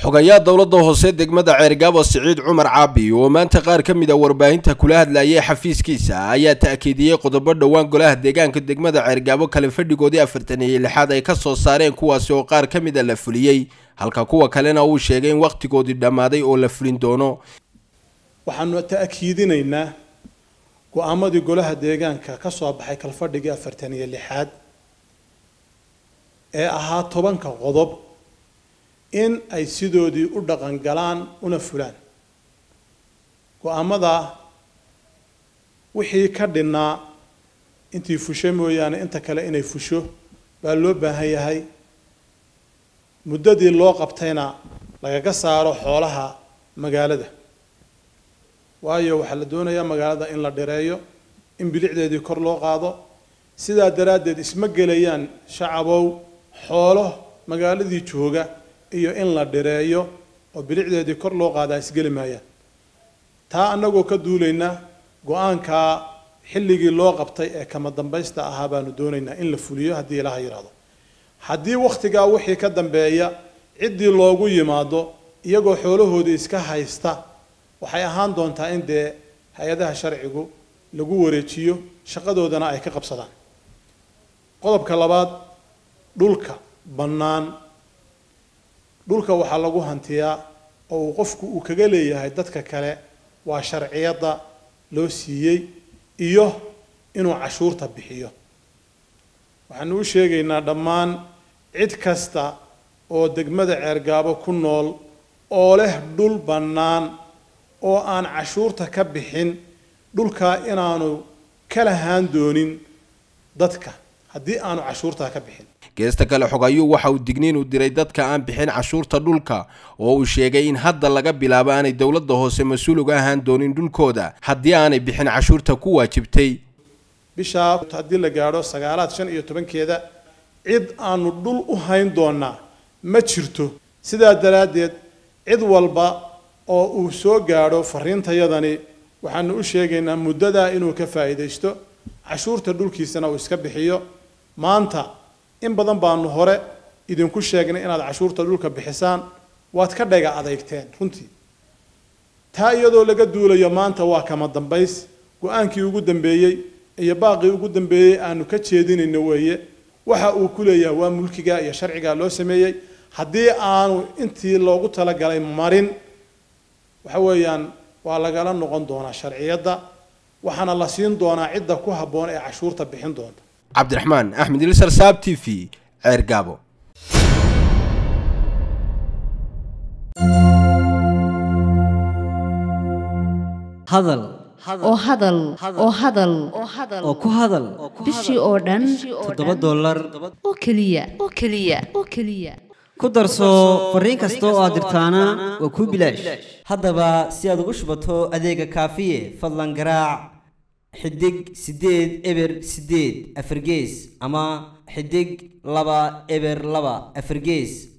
xogayaa dowladda hoose degmada ceergaabo siciid cumar caabi oo maanta qaar ka mid a warbaahinta kula hadlayay xafiiskiisa ayaa ta'kiidiyey qodobo dhowaan golaha deegaanka degmada ceergaabo kale fadhigoodii afartan iyo lixaad ay ka soo saareen kuwaasi oo qaar ka mid a la fuliyey halka kuwa kalena uu sheegay in wakhtigoodii dhammaaday oo la fulin doono waxaanu ta'kiidinaynaa go-aamadii golaha deegaanka ka soo baxay kalfadhigii afartan iyo lixaad ee ahaa tobanka qodob in ay sidoodii u dhaqan galaan una fulaan go-aamada wixii ka dhinnaa intii fusho mooyaane inta kale inay fusho baa loo baahan yahay muddadii loo qabtayna lagaga saaro xoolaha magaalada waayo waxaa la doonayaa magaalada in la dhireeyo in bilicdeedii kor loo qaado sidaa daraaddeed isma gelayaan shacabow xoolo magaaladii jooga iyo in la dhireeyo oo bilicdeedii kor loo qaadaa isgeli maayaan taa annagoo ka duulaynaa go-aankaa xilligii loo qabtay ee kama dambaysta ahaa baanu doonaynaa in la fuliyo haddii ilaha yidhaahdo haddii wakhtigaa wixii ka dambeeya ciddii loogu yimaado iyagoo xoolahoodii iska haysta waxay ahaan doontaa in dee hay-adaha sharcigu lagu wareejiyo shaqadoodana ay ka qabsadaan qodobka labaad dhulka bannaan dhulka waxaa lagu hantiyaa oo uu qofku uu kaga leeyahay dadka kale waa sharciyadda loo siiyey iyo inuu cashuurta bixiyo waxaanu u sheegaynaa dhammaan cid kasta oo degmada ceergaabo ku nool oo leh dhul bannaan oo aan cashuurta ka bixin dhulkaa inaanu ka lahaan doonin dadka haddii aanu cashuurtaa ka bixin geesta kale xogayuu waxa uu digniin u diray dadka aan bixin cashuurta dhulka oo uu sheegay in hadda laga bilaabo aanay dowladda hoose mas-uul uga ahaan doonin dhulkooda haddii aanay bixin cashuurta ku waajibtay bishaa haddii la gaadho sagaalaad shan iyo tobankeeda cid aanu dhul u hayn doonaa ma jirto sidaa daraaddeed cid walba oo uu soo gaadho fariintayadani waxaanu u sheegaynaa muddadaa inuu ka faa'iidaysto cashuurta dhulkiisana uu iska bixiyo maanta in badan baanu hore idinku sheegnay inaad cashuurta dhulka bixisaan waad ka dhega adeygteen runtii taa iyadoo laga duulayo maanta waa kama dambays go-aankii ugu dambeeyey iyo baaqii ugu dambeeyey aanu ka jeedinayno weeye waxa uu ku leeyahay waa mulkiga iyo sharciga loo sameeyey haddii aanu intii loogu talagalay marin waxa weeyaan waa lagala noqon doonaa sharciyadda waxaana la siin doonaa cidda ku habboon ee cashuurta bixin doonta cabdiraxmaan axmed ilsar saab t v ceer gaabo hadal oo hadal oo hadal oo ku hadal bishii oo dhan toddoba dollar oo keliya oo keliya oo keliya ku darso fariin kasta oo aad dirtaana waa kuu bilaash haddaba si aad ugu shubato adeega kaafiye fadlan garaac xidig siddeed eber siddeed afargees ama xidig laba eber laba afargees